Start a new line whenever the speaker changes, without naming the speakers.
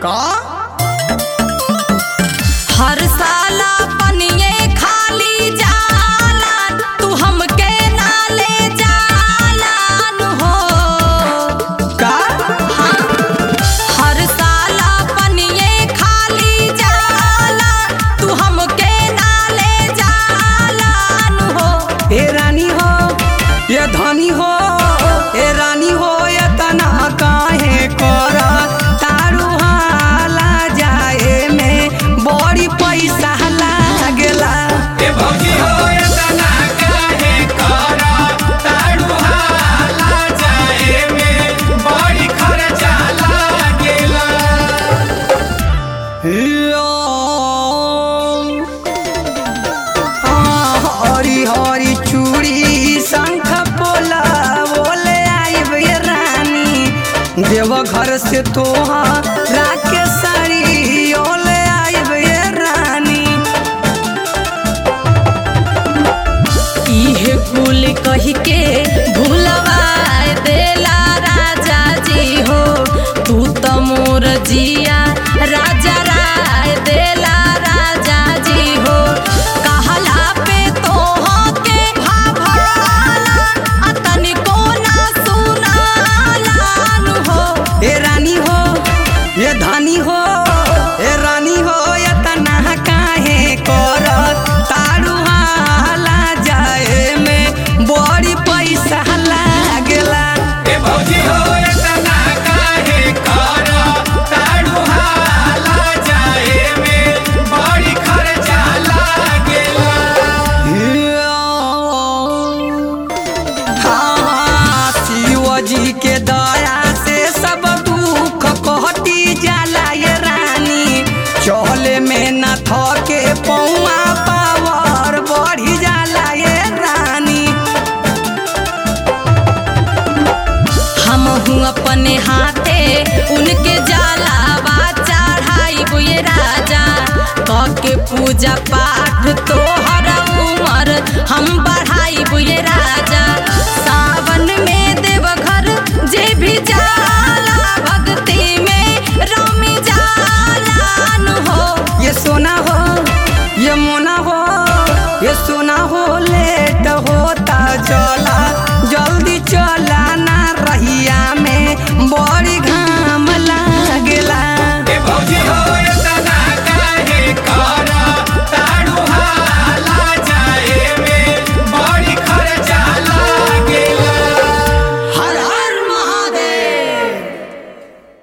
का
हर साला पनिये खाली जाला तू हमके ना ले जालान हो
का
हर साला पनिये खाली जाला तू हमके ना ले जालान हो
ए रानी हो ये धनी हो ए रानी हो ये तना काहे कर तारू हाला जाए में बड़ी पैसा लागेला
ए भौजी हो एतना काहे करा तारू हाला जाए में बड़ी खर्चा लागेला
हरी हरी चूड़ी शंख पोला बोले आइब ये रानी देव घर से तोहा राके साड़ी ओले आइब ये रानी
इहे कुल कही के भूलवा देला राजा जी हो तू तो मोर जिया राजा राय देला राजा जी हो कहला पे तोह के भाभाला आ तनिको ना सुनालान हो
ए रानी हो ये धानी हो ए रानी हो ये तना काहे कर तारू हाला जाए में बड़ी पैसा लागेला
ए भौजी हो एतना काहे करा तारू हाला जाए में बड़ी खर्चा लागेला
हाँ, शिव जी के दया से सब दुख कटी जाला ये रानी चले में न थके पौआ पावर बढ़ी जाला ये रानी
हम हूँ अपने हाथे उनके जाला चढ़ाई बुए राजा कह के पूजा पा